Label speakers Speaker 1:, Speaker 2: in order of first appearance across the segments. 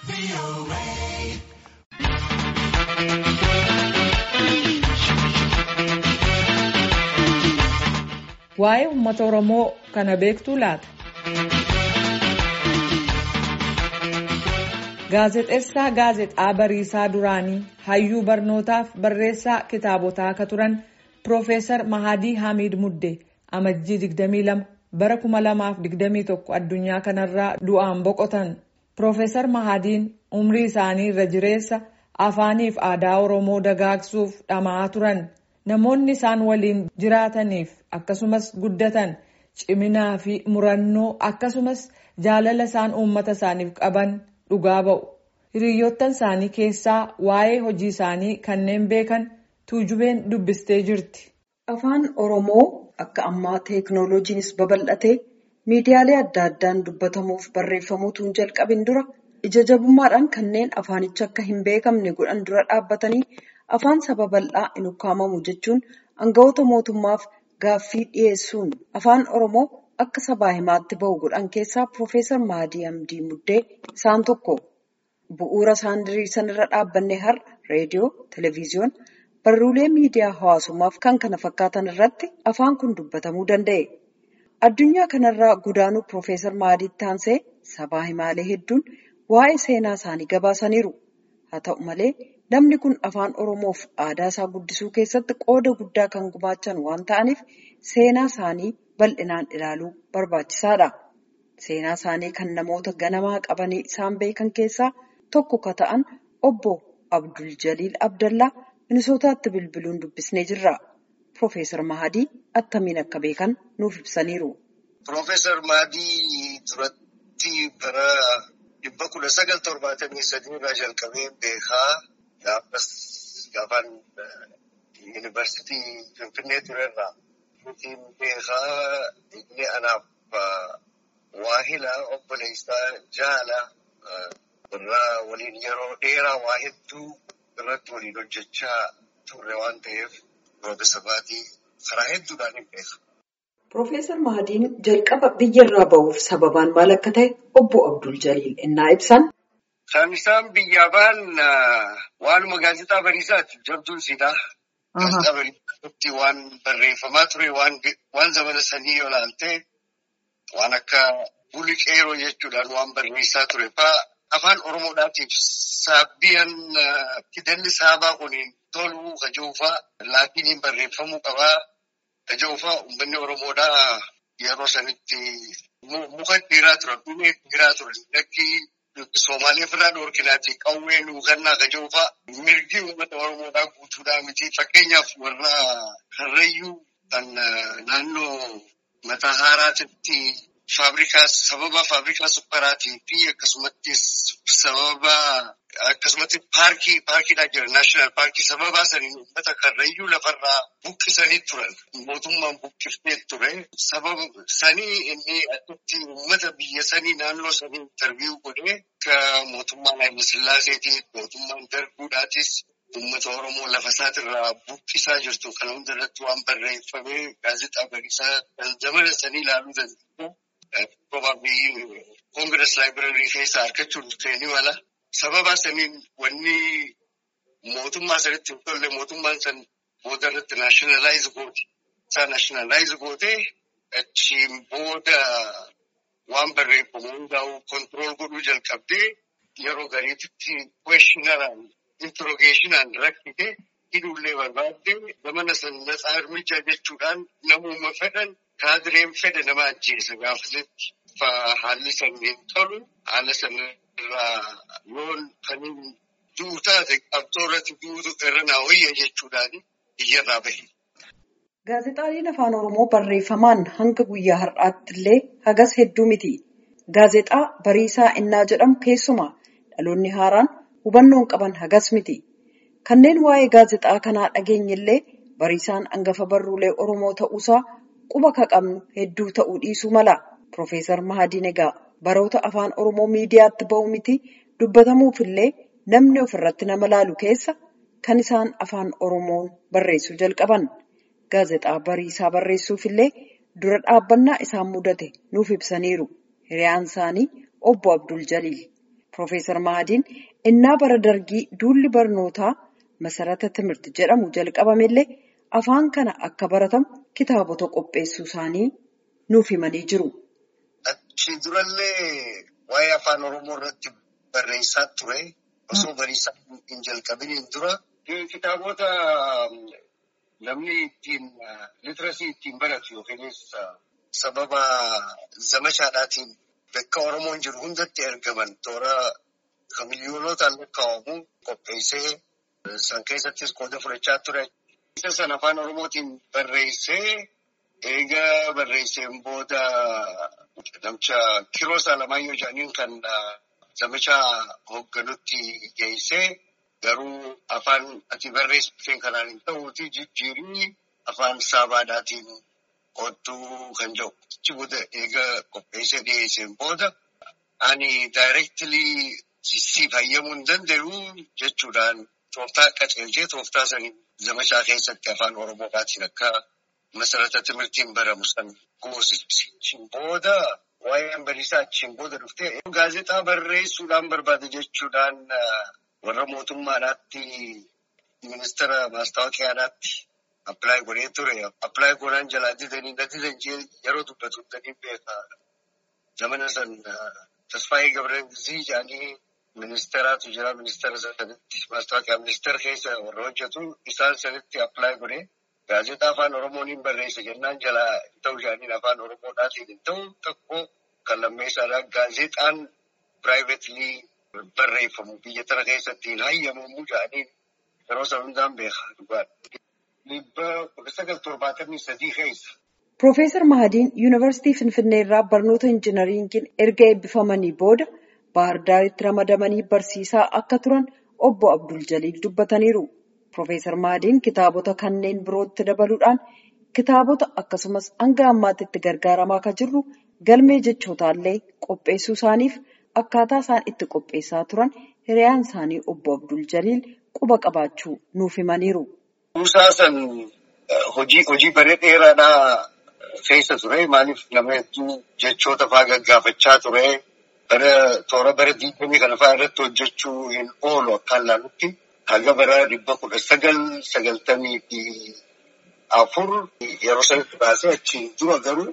Speaker 1: Waa'ee uummata Oromoo kana beektuu laata? Gaazexeessaa gaazexaa Bariisaa duraanii hayyuu barnootaaf barreessaa kitaabotaa akka turan Piroofeesar Mahadii Hamiid Muddee amajjii 22 bara 2021 addunyaa kanarraa du'aan boqotan. Piroofeesar Mahadiin umrii isaanii irra jireessa afaaniif aadaa Oromoo dagaagsuuf dhama'aa turan. Namoonni isaan waliin jiraataniif akkasumas guddatan ciminaa fi murannoo akkasumas jaalala isaan uummata isaaniif qaban dhugaa ba'u. Hiriyoottan isaanii keessaa waa'ee hojii isaanii kanneen beekan tuujubeen dubbistee jirti.
Speaker 2: Afaan Oromoo akka ammaa teeknooloojiinis babal'atee miidiyaalee adda addaan dubbatamuuf barreeffamuutu hin jalqabin dura ija jabummaadhaan kanneen afaanicha akka hin beekamne godhan dura dhaabbatanii afaan saba bal'aa hin ukkaamamu jechuun aangawoota mootummaaf gaaffii dhiyeessuun afaan Oromoo akka sabaa himaatti bahu godhan keessaa Piroofeesar Mahadii Hamdii Muddee isaan tokko. Bu'uura isaan diriirsan irra dhaabbanne har'a reediyoo, televezyiyoona, barruulee miidiyaa hawaasummaaf kan kana fakkaatan irratti afaan kun dubbatamuu danda'e. Addunyaa kanarraa godaanuu Piroofeesar Mahadiitti aansee sabaa himaalee hedduun waa'ee seenaa isaanii gabaasaniiru. Haa ta'u malee namni kun afaan Oromoof aadaa isaa guddisuu keessatti qooda guddaa kan gumaachan waan ta'aniif seenaa isaanii bal'inaan ilaaluu barbaachisaadha. Seenaa isaanii kan namoota ganamaa qabanii isaan beekan keessaa tokko ka ta'an obbo Abdul Jaliil Abdallaa Minisootaatti bilbiluun dubbisnee jirra. Piroofeesar Mahadii attamiin akka beekan nuuf ibsaniiru.
Speaker 3: Piroofeesar Mahadii duratti bara dhibba kudha sagal torbaatamii sadii irraa jalqabee beekaa gaafas gaafaan yuunivarsiitii Finfinnee turerraa. Nutiin beekaa inni anaaf waahila obboleessaa jaala irraa waliin yeroo dheeraa waa hedduu irratti waliin hojjechaa turre waan ta'eef Piroofeesar Mahadii karaa hedduudhaan hin beeku.
Speaker 2: Piroofeesar Mahadiin jalqaba biyyarraa bahuuf sababaan maal akka ta'e obbo Abdul Jaliil innaa ibsan.
Speaker 3: Kan isaan biyyaa ba'an waanuma gaazexaa bariisaati jabduun siidaa. Gaazexaa bariisaatti waan barreeffamaa ture waan zamana sanii yoo ilaalte waan akka buli qeeroo jechuudhaan waan barreessaa ture fa'aa afaan Oromoodhaatiif saabbiyan fidalli saabaa kuniin toluu kajoofaa laatiniin barreeffamuu qabaa. Kajoofaa uummanni Oromoodhaa yeroo sanitti muka dhiiraa turan, dhumee dhiiraa turan. Lakki Somaalee ofirraa dhoorkinaati qawwee nuugannaa kajoofaa mirgi uummata Oromoodhaa guutuudhaa miti. Fakkeenyaaf warra Harrayyuu kan naannoo mataa haaraatitti faabrikaa sababa faabrikaa supparaatii fi akkasumatti sababa akkasumatti paarkii paarkiidhaa jira naashinaal paarkii sababa saniin uummata karrayyuu lafarraa buqqisanii turan mootummaan buqqiftee ture sababa sanii inni achitti uummata biyya sanii naannoo sanii interviiyuu godhee akka mootummaa Haayile Sillaaseetii mootummaan darbuudhaatis uummata Oromoo lafa isaatirraa buqqisaa jirtu kana hundarratti waan barreeffamee gaazexaa bariisaa kan zamana sanii ilaaluu danda'u. Probably Congress Library keessaa argachuun ni mala. Sababa saniin wanni mootummaa sanitti hin tolle mootummaan san booda irratti naashinaalaayiz goote. Isaa naashinaalaayіз gootee achiin booda waan barreeffamu hundaa'u kontirool godhuu jalqabdee yeroo gariititti kweeshinaraan intirogeeshinaan rakkite hidhuullee barbaadde zamana san natsaa hirmichaa jechuudhaan namuma fedhan kaadireen fedhe nama ajjeesa gaafasitti. Haalli san hin tolu haala sanarraa yoon kan du'u taate qabxoo irratti du'utu irra naa wayya jechuudhaan biyyarraa bahe.
Speaker 2: Gaazexaaleen afaan Oromoo barreeffamaan hanga guyyaa har'aatti illee hagas hedduu miti. Gaazexaa Bariisaa Innaa jedhamu keessumaa dhaloonni haaraan hubannoon qaban hagas miti. Kanneen waa'ee gaazexaa kanaa dhageenye illee Bariisaan hangafa barruulee Oromoo ta'uusaa quba ka qabnu hedduu ta'uu dhiisuu mala. Piroofeesar Mahadiin egaa baroota afaan Oromoo miidiyaatti ba'u miti dubbatamuuf illee namni ofirratti nama laalu keessa kan isaan afaan Oromoon barreessuu jalqaban. Gaazexaa bariisaa barreessuuf illee dura dhaabbannaa isaan mudate nuuf ibsaniiru. Hiriyaan isaanii obbo Abdul Jaliil. Piroofeesar Mahadiin innaa bara dargii duulli barnootaa masarata timirti jedhamu jalqabamellee afaan kana akka baratamu kitaabota qopheessuu isaanii nuuf himanii jiru.
Speaker 3: Achi durallee waa'ee afaan Oromoo irratti barreessaa ture. Osoo barreessaa hin jalqabiniin dura kitaabota namni ittiin litirasii ittiin baratu yookiinis sababa zamashaadhaatiin bakka Oromoon jiru hundatti ergaman toora kan miliyoonotaan lakkaa'amu qopheessee san keessattis qooda fudhachaa ture. Isa sana afaan Oromootiin barreessee eega barreesseen booda namicha Kiroos Alamaayyoo jedhaniin kan zamachaa hoogganutti geessee garuu afaan ati barreessiteen kanaan hin ta'uuti jijjiirii afaan saabaadhaatiin kottuu kan jedhu. Achi booda eega qopheessee dhiyeesseen booda ani daayireektilii si fayyamuu hin danda'u jechuudhaan tooftaa qaceelchee tooftaa sanii zamachaa keessatti afaan Oromoodhaatiin akka masarata timirtiin baramu san goosisi. Achiin booda waa'een bariisaa achiin booda dhuftee gaazexaa barreessuudhaan barbaade jechuudhaan warra mootummaadhaatti ministeera maastaawoqiyaadhaatti appilaayi godhee ture. Appilaayi godhaan jalaa didanii na didan yeroo dubbatu danii beekaa. Zamana san Tasfaayee Gabreelzii jedhanii ministeeraatu jira. Ministeera sanitti maastaawoqiyaa ministeera keessa warra hojjetu isaan sanitti appilaayi godhee gaazexaa afaan Oromoon barreessa jennaan jalaa hin ta'u jedhaniin afaan Oromoodhaatiin hin ta'u tokko kan lammeessaadhaa gaazexaan piraayiveetilii barreeffamu biyya tana keessatti hin hayyamamu jedhanii yeroo san hundaan beekaa dhugaadha. Dhibba kudha sagal torbaatamii sadii keessa.
Speaker 2: Piroofeesar Mahadiin Yuunivarsiitii Finfinnee irraa barnoota injinariingiin erga eebbifamanii booda Baahirdaaritti ramadamanii barsiisaa akka turan obbo Abdul Jaliil dubbataniiru. Piroofeesar Mahadiin kitaabota kanneen birootti dabaluudhaan kitaabota akkasumas hanga ammaatti itti gargaaramaa kan jirru galmee jechootallee qopheessuu isaaniif akkaataa isaan itti qopheessaa turan hiriyaan isaanii obbo Abdul Jaliil quba qabaachuu nuuf himaniiru.
Speaker 3: Kuusaa san hojii hojii baree dheeraadhaa keessa ture. Maaliif nama hedduu jechoota fa'aa gaggaafachaa ture. Bara toora bara diigamii kana fa'aa irratti hojjechuu hin oolu akkaan ilaalutti. Haga bara dhibba kudha sagal sagaltamii fi afur yeroo sanatti baasee achiin dura garuu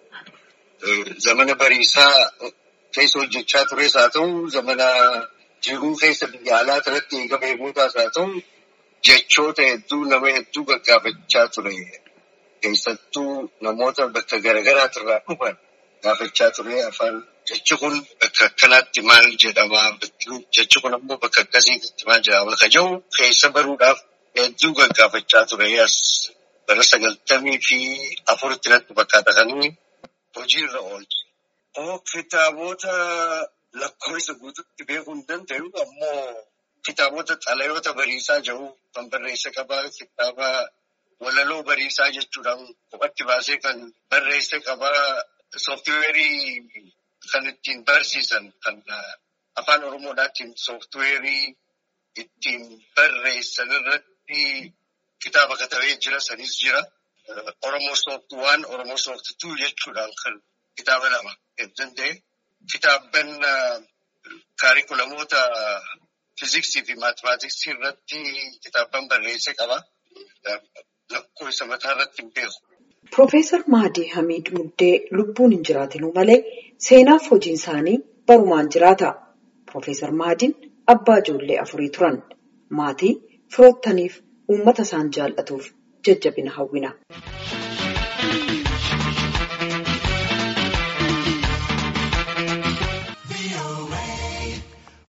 Speaker 3: zamana bariisaa keessa hojjechaa tures haa ta'u, zamana jiruu keessa biyya alaa irratti eegama eeguutaas haa ta'u, jechoota hedduu nama hedduu gaggaafachaa ture. Keessattuu namoota bakka garaagaraati irraa dhufan gaafachaa ture afaan jechi kun bakka akkanaatti maal jedhama jechi kun ammoo bakka akkasiitti maal jedhama ka jedhu keessa baruudhaaf hedduu gaggaafachaa ture as bara sagaltamii fi afuritti natti fakkaata kan inni hojiirra oolche. Oo kitaabota lakkoofsa guutuutti beekuu hin danda'u ammoo kitaabota xalayoota bariisaa jedhu kan barreessa qabaa kitaaba walaloo bariisaa jechuudhaan kophatti baasee kan barreesse qabaa sooftiweerii kan ittiin barsiisan kan afaan oromoodhaatiin sooftiweerii ittiin barreessan irratti kitaaba katabee jira sanis jira. Oromoo soofti waan Oromoo soofti tuu jechuudhaan kan kitaaba lama danda'e. Kitaabban kaarikulamoota fiiziksii fi maatimaatiksii irratti kitaabban barreesse qaba. Lakkoofsa mataa irratti hin beeku.
Speaker 2: Piroofeesar Mahadii Hamiid Muddee lubbuun hin jiraatinuu malee seenaaf hojiin isaanii barumaan jiraata. Piroofeesar Mahadiin abbaa ijoollee afurii turan. Maatii firoottaniif uummata isaan jaallatuuf jajjabina hawwina.